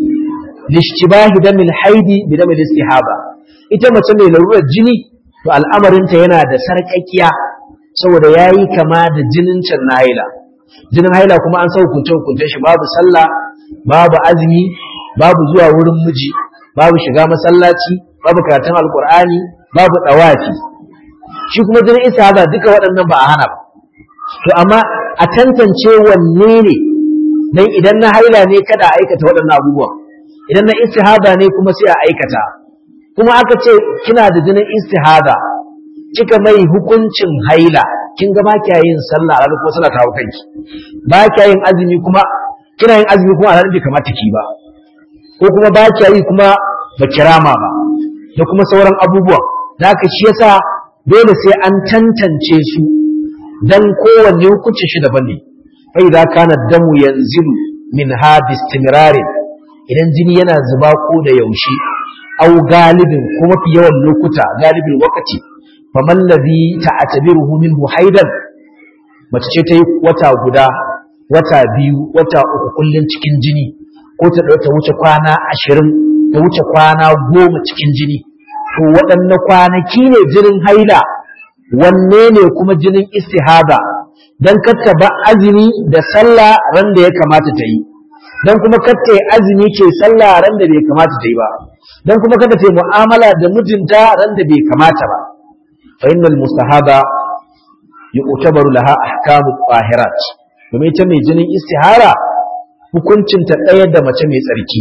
lishtibahi damil haidi bi damil istihaba ita mace mai larurar jini to al'amarinta yana da sarƙaƙiya saboda yayi kama da jinin can na haila jinin haila kuma an sa hukunce hukuncen shi babu sallah babu azumi babu zuwa wurin miji babu shiga masallaci babu karatun alqur'ani babu dawafi shi kuma jinin istihaba duka waɗannan ba a hana ba to amma a tantance wanne ne dan idan na haila ne kada a aikata waɗannan abubuwan idan na istihada ne kuma sai a aikata kuma aka ce kina da jinin istihada kika mai hukuncin haila kin ga ba kiya yin sallah a kuma sallah ta hau kanki ba kiya yin azumi kuma kina yin azumi kuma a ranar bai kamata ki ba ko kuma ba kiya yi kuma ba kirama ba da kuma sauran abubuwa da haka shi yasa dole sai an tantance su dan kowanne hukuncin shi daban ne fa idza kana damu yanzilu min ha bistimrarin idan jini yana zuba ko da yaushe au galibin ko mafi yawan lokuta galibin wakati faman ladhi ta'tabiruhu minhu haidan mace ce ta yi wata guda wata biyu wata uku kullun cikin jini ko ta ta wuce kwana ashirin ta wuce kwana goma cikin jini to waɗanne kwanaki ne jinin haila wanne ne kuma jinin istihada dan katta ba azumi da sallah ran da ya kamata ta yi dan kuma katta yi azumi ke sallah ran da bai kamata ta yi ba dan kuma kada ta yi mu'amala da mijinta ran da bai kamata ba fa innal mustahaba yu'tabaru laha ahkamu tahirat domin ita mai jinin istihara hukuncin ta ɗaya da mace mai tsarki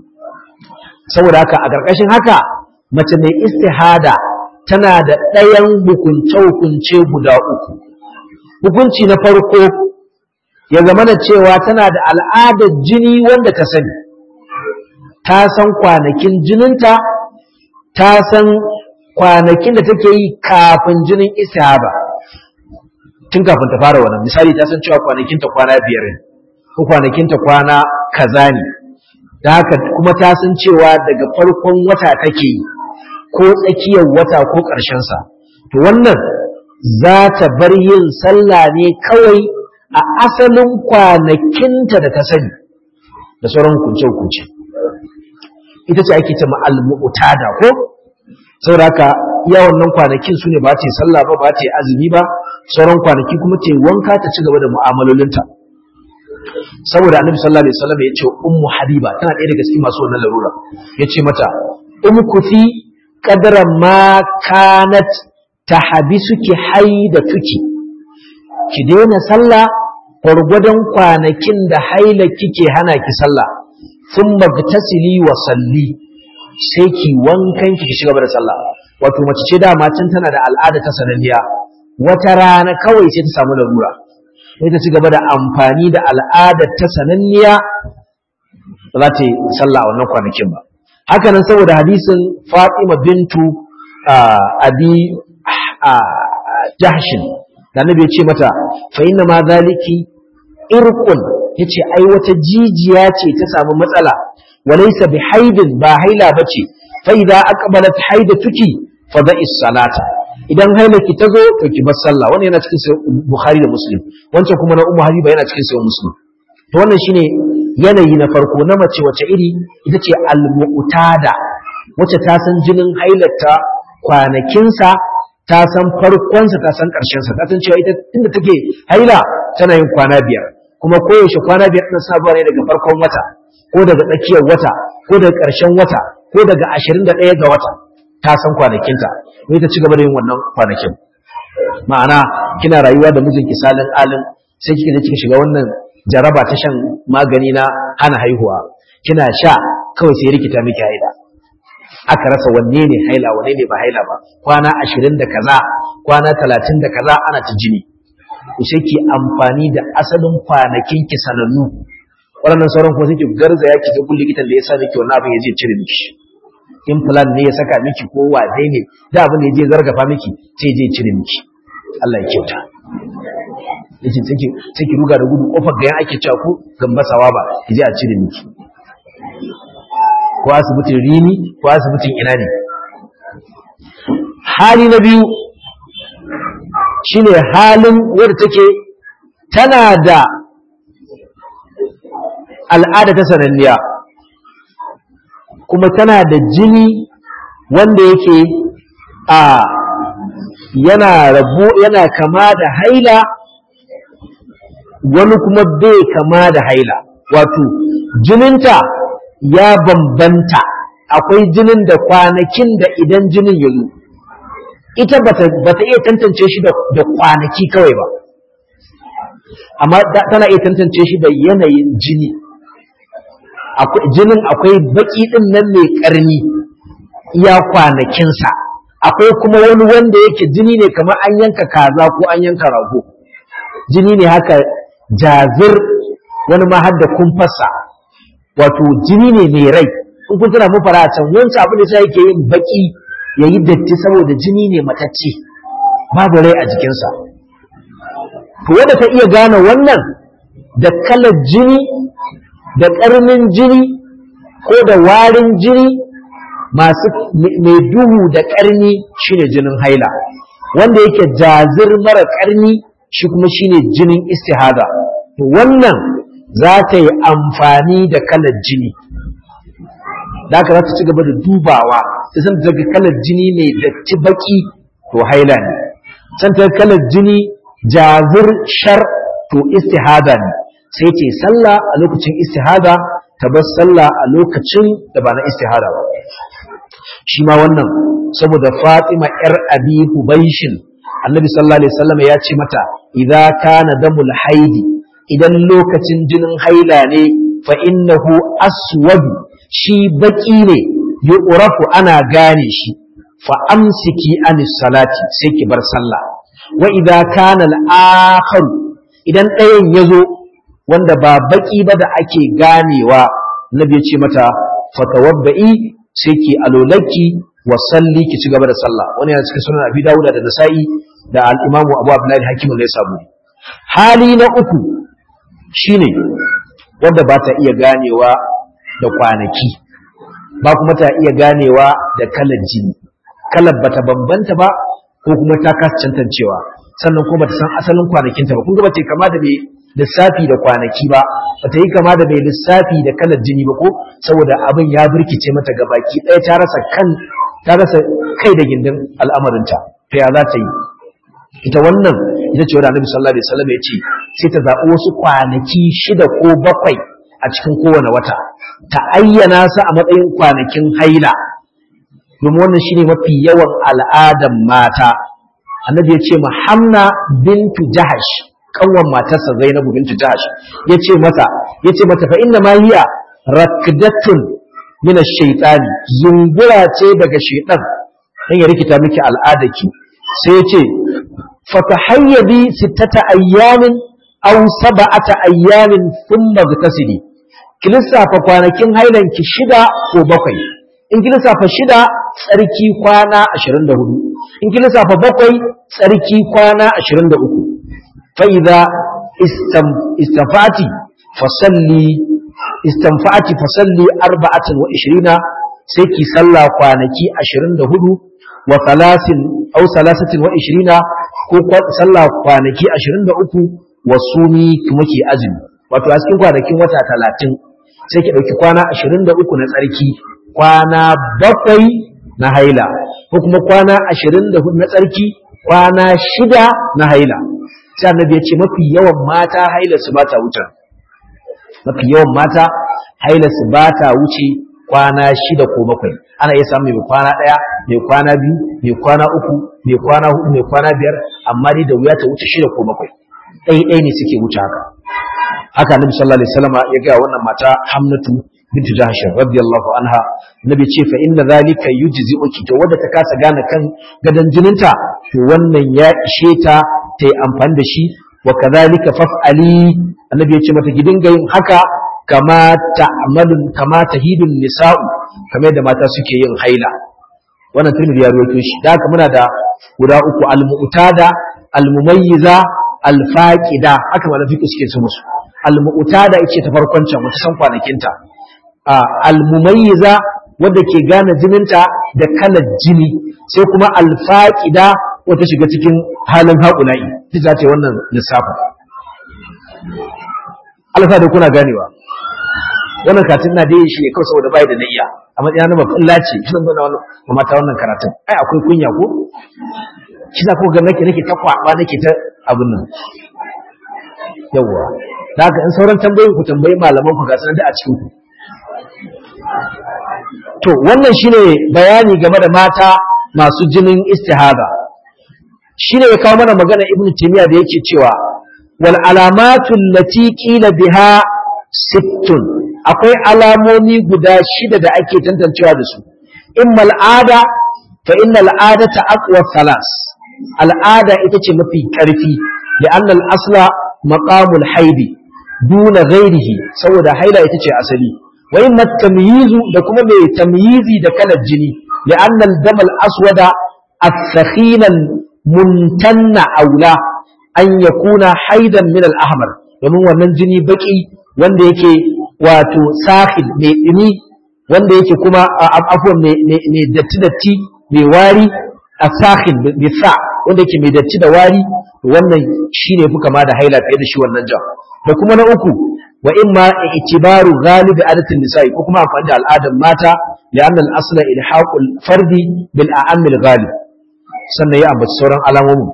saboda haka a ƙarƙashin haka mace mai istihada tana da ɗayan hukunce-hukunce guda uku hukunci na farko ya zama da cewa tana da al'adar jini wanda ta sani ta san kwanakin jininta ta san kwanakin da take yi kafin jinin istihaba tun kafin ta fara wannan misali ta san cewa kwanakinta kwana biyar ne ko kwanakinta kwana kaza ne da haka kuma ta san cewa daga farkon wata take yi ko tsakiyar wata ko ƙarshensa to wannan za ta bar yin sallah ne kawai a asalin kwanakinta da ta sani da sauran hukunce-hukunce ita ce ake ce al-mu'tada ko saboda haka iya wannan kwanakin su ne ba ta yi sallah ba ba ta yi azumi ba sauran kwanaki kuma ta yi wanka ta ci gaba da mu'amalolinta saboda annabi sallallahu alaihi wasallam ya ce ummu habiba tana ɗaya daga cikin masu wannan larura ya ce mata umkuthi qadra ma kanat tahbisuki haidatuki ki daina sallah gwargwadon kwanakin da haila kike hana ki sallah thumma gtasili wa salli sai ki wankan ki shiga da sallah wato mace ce da can tana da al'ada ta sananniya wata rana kawai sai ta samu larura sai ta ci gaba da amfani da al'adar ta sananniya ba za ta yi sallah a wannan kwanakin ba haka nan saboda hadisin Fatima bintu Abi Jahshin da Annabi ya ce mata fa inna ma zaliki irqun yace ai wata jijiya ce ta samu matsala walaysa bi haidin ba haila bace fa idza aqbalat haidatuki fa da'is salata idan hailaki ta zo to ki bar sallah wannan yana cikin sahih bukhari da muslim wancan kuma na ummu habiba yana cikin sahih muslim to wannan shine yanayi na farko na mace wace iri ita ce al-mu'tada wacce ta san jinin hailarta kwanakinsa ta san farkonsa ta san ƙarshensa ta san cewa ita inda take haila tana yin kwana biyar kuma koyaushe kwana biyar ɗin sabuwa ne daga farkon wata ko daga tsakiyar wata ko daga ƙarshen wata ko daga ashirin da ɗaya ga wata ta san kwanakinta sai ta ci gaba da yin wannan kwanakin ma'ana kina rayuwa da mijinki salin alin sai kika je kika shiga wannan jaraba ta shan magani na hana haihuwa kina sha kawai sai rikita miki haila aka rasa wanne ne haila wanne ne ba haila ba kwana ashirin da kaza kwana talatin da kaza ana ta jini ku sai ki amfani da asalin kwanakin ki sanannu waɗannan sauran kuma sai ki garzaya ki ga likitan da ya sa miki wannan abin ya je cire miki implant ne ya saka miki ko wane ne da abin da ya je zargafa miki sai je cire miki Allah ya kyauta yace take take ruga da gudu kofar gayan ake cewa ko gambasawa ba kije a cire miki ko asibitin rini ko asibitin ina ne hali na biyu shine halin wadda take tana da al'ada ta sananniya kuma tana da jini wanda yake a yana rabu yana kama da haila wani kuma bai kama da haila wato jininta ya bambanta akwai jinin da kwanakin da idan jinin ya zo ita bata bata iya tantance shi da kwanaki kawai ba amma tana iya tantance shi da yanayin jini jinin akwai baki din nan mai karni iya kwanakinsa akwai kuma wani wanda yake jini ne kamar an yanka kaza ko an yanka rago jini ne haka jazir wani ma har da kumfarsa wato jini ne mai rai in kun tana mu fara can wancan abin da sai yake yin baki yayi datti saboda jini ne matacce babu rai a jikinsa to wanda ta iya gane wannan da kalar jini da ƙarnin jini ko da warin jini masu mai duhu da ƙarni shine jinin haila wanda yake jazir mara ƙarni shi kuma shine jinin istihada to wannan za ta yi amfani da kalar jini da haka za ta ci gaba da dubawa ta san daga kalar jini mai datti baki to haila ne can ta kalar jini jazir shar to istihada ne sai ce sallah a lokacin istihada ta bar sallah a lokacin da ba na istihada ba shi ma wannan saboda Fatima yar Abi Hubaishin Annabi sallallahu alaihi wasallam ya ce mata idza kana damul haidi idan lokacin jinin haila ne fa innahu aswad shi baki ne yu'rafu ana gane shi fa amsiki anis salati sai ki bar sallah wa idza kana al-akhar idan ɗayan yazo wanda ba baki ba da ake ganewa nabi ya ce mata fatawabba'i sai ki alolaki wa salli ki ci gaba da sallah wani yana cikin sunan abi dawuda da nasa'i da al-imamu abu abdullahi hakim ne sabu hali na uku shine wanda ba ta iya ganewa da kwanaki ba kuma ta iya ganewa da kalar jini kalar bata bambanta ba ko kuma ta kasa cantancewa sannan kuma bata san asalin kwanakinta ba kun ga bace kama da mai lissafi da kwanaki ba bata yi kama da mai lissafi da kalar jini ba ko saboda abin ya birkice mata gabaki ɗaya ta rasa kan ta rasa kai da gindin al'amarinta ta ya za ta yi ita wannan ita ce wadda annabi sallallahu alaihi wasallam ya ce sai ta zaɓi wasu kwanaki shida ko bakwai a cikin kowane wata ta ayyana su a matsayin kwanakin haila domin wannan shine mafi yawan al'adan mata annabi ya ce Hamna bintu jahash kanwan matarsa zainabu bintu jahash ya ce mata ya ce mata fa inna ma hiya rakdatun min ash-shaytani zungura ce daga shaytan dan ya rikita miki al'adaki sai ya ce fatahayyabi sittata ayyamin aw sab'ata ayyamin thumma gtasili ki lissafa kwanakin hailanki shida ko bakwai in ki lissafa shida tsarki kwana 24 in ki lissafa bakwai tsarki kwana 23 fa idza istanfati fasalli istanfati fasalli 24 sai ki salla kwanaki 24 wa salasin aw salasatin wa 20 ko salla kwanaki 23 wa sumi kuma ki azumi wato a cikin kwanakin wata 30 sai ki dauki kwana 23 na tsarki kwana bakwai na haila ko kuma kwana ashirin da hudu na tsarki kwana shida na haila sai annabi ya ce mafi yawan mata haila su ba ta wuce mafi yawan mata haila su ba ta wuce kwana shida ko bakwai ana iya samun mai kwana ɗaya mai kwana biyu mai kwana uku mai kwana hudu mai kwana biyar amma dai da wuya ta wuce shida ko bakwai ɗaya ɗaya ne suke wuce haka haka annabi sallallahu alaihi wasallam ya ga wannan mata hamnatu bintu jahsh radiyallahu anha nabi ce fa inna zalika yujzi'uki to wanda ta kasa gane kan gadan jininta to wannan ya ishe ta ta yi amfani da shi wa kadhalika faf'ali annabi ya ce mata ki dinga yin haka kama ta'malun kama tahidun nisa'u kamar da mata suke yin haila wannan tirmidhi ya rawaito shi da haka muna da guda uku al-mu'tada al-mumayyiza alfaqida haka malafi suke su musu almu'tada yace ta farkon can wata san kwanakinta almumayyiza wadda ke gane jininta da kalar jini sai kuma alfaqida wata shiga cikin halin haƙula'i ta za ta yi wannan lissafin alfa da kuna ganewa wannan katin na dai shi ne kawai saboda bai da niyya a matsayin na makulla ce shi zan zauna wannan mata wannan karatun ai akwai kunya ko shi za ku ga nake nake ta kwaba nake ta abin nan yawwa da haka in sauran tambayoyin ku tambayi malaman ku ga sanar da a cikin ku to wannan shine bayani game da mata masu jinin istihada shine ya kawo mana magana ibnu taymiya da yake cewa wal alamatu allati qila biha sittun akwai alamomi guda shida da ake tantancewa da su imma al'ada fa inna al'adata aqwa thalas al'ada ita ce mafi karfi da annal asla maqamul haidi duna ghairihi saboda haila ita ce asali wa imma tamyizu da kuma mai tamyizi da kalar jini da annal damal aswada الثخين المنتن أولى أن يكون حيدا من الأحمر domin wannan jini baki wanda yake wato sahil mai ɗumi wanda yake kuma afuwan mai datti-datti mai wari a sahil mai sa wanda yake mai datti da wari wannan shi ne fi kama da haila fiye da shi wannan jan da kuma na uku wa in ma itibaru galibi adatin nisa'i ko kuma amfani da al'adar mata da annal asla ilhaqul fardi bil a'amil ghalib sannan ya ambaci sauran alamomin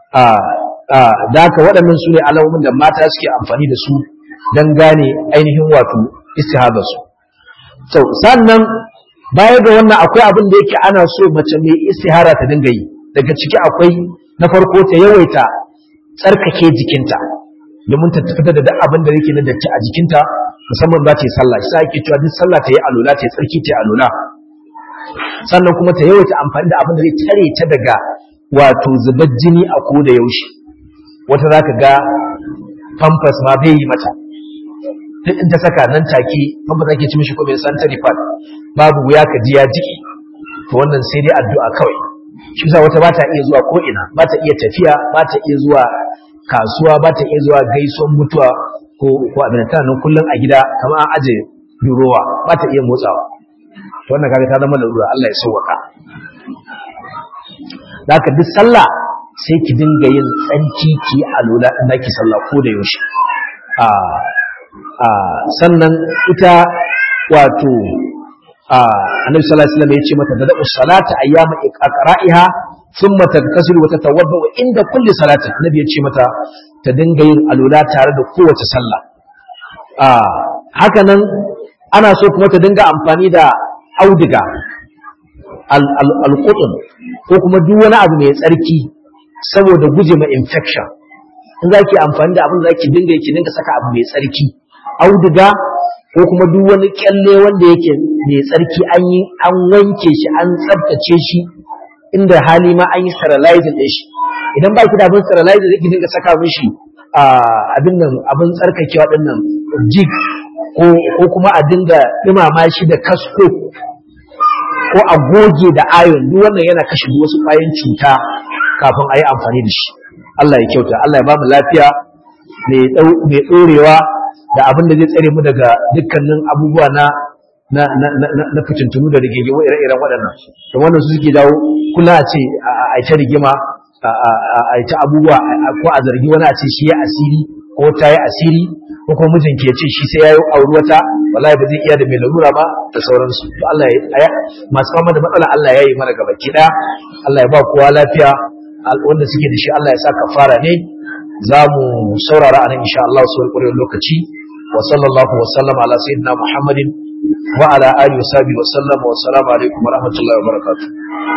da haka waɗannan su ne alamomin da mata suke amfani da su don gane ainihin wato istihadarsu so sannan baya ga wannan akwai abin da yake ana so mace mai istihara ta dinga yi daga ciki akwai na farko ta yawaita tsarkake jikinta domin ta fitar da duk abin da yake na datti a jikinta musamman za ta yi sallah shi ake cewa duk sallah ta yi alola ta yi tsarki ta yi alola sannan kuma ta yawaita amfani da abin da zai tare ta daga wato zubar jini a ko da yaushe wata za ka ga pampers ma bai yi mata duk in ta saka nan take pampers ake ci mishi ko mai sanitary pad babu wuya ka ji ya jiki to wannan sai dai addu'a kawai shi yasa wata ba ta iya zuwa ko ina ba ta iya tafiya ba ta iya zuwa kasuwa ba ta iya zuwa gaisuwan mutuwa ko ko abin ta nan kullun a gida kamar an aje durowa ba ta iya motsawa to wannan kaga ta zama larura Allah ya sauwaka zaka duk sallah sai ki dinga yin tsanki ki alula in zaki sallah ko da yaushe a a sannan ita wato a annabi sallallahu alaihi wasallam ya ce mata da salata ayyama iqra'iha thumma tagtasilu wa tatawadda inda kulli salatin annabi ya ce mata ta dinga yin alula tare da kowace sallah a haka nan ana so kuma ta dinga amfani da auduga al-qutun ko kuma duk wani abu mai tsarki saboda guje ma infection in zaki amfani da abin da zaki dinga yake dinga saka abu mai tsarki auduga ko kuma duk wani kyalle wanda yake mai tsarki an yi an wanke shi an tsaftace shi inda hali ma an yi sterilizing din shi idan ba ki da abin sterilizing zai dinga saka mishi abin nan abin tsarkakewa din nan jig ko kuma a dinga dumama shi da kasko ko a goge da ayon duk wannan yana kashe duk wasu ƙwayoyin cuta kafin a yi amfani da shi Allah ya kyauta Allah ya ba mu lafiya mai ɗorewa da abin da zai tsare mu daga dukkanin abubuwa na na na na na fitintunu da rigingimu ire-iren waɗannan to wannan su suke dawo kula a ce a ta rigima a ta abubuwa ko a zargi wani a ce shi ya asiri ko ta yi asiri ko kuma mijinki ya ce shi sai ya yi auri wata wallahi ba zai iya da mai larura ba da sauransu to Allah ya masu fama da matsala Allah ya yi mana gaba ki daya Allah ya ba kowa lafiya wanda suke da shi Allah ya sa kafara ne za mu saurara anan insha Allah su wani lokaci wa sallallahu wa sallama ala sayyidina Muhammadin wa ala alihi wa sahbihi wa sallama wa assalamu alaikum wa rahmatullahi wa barakatuh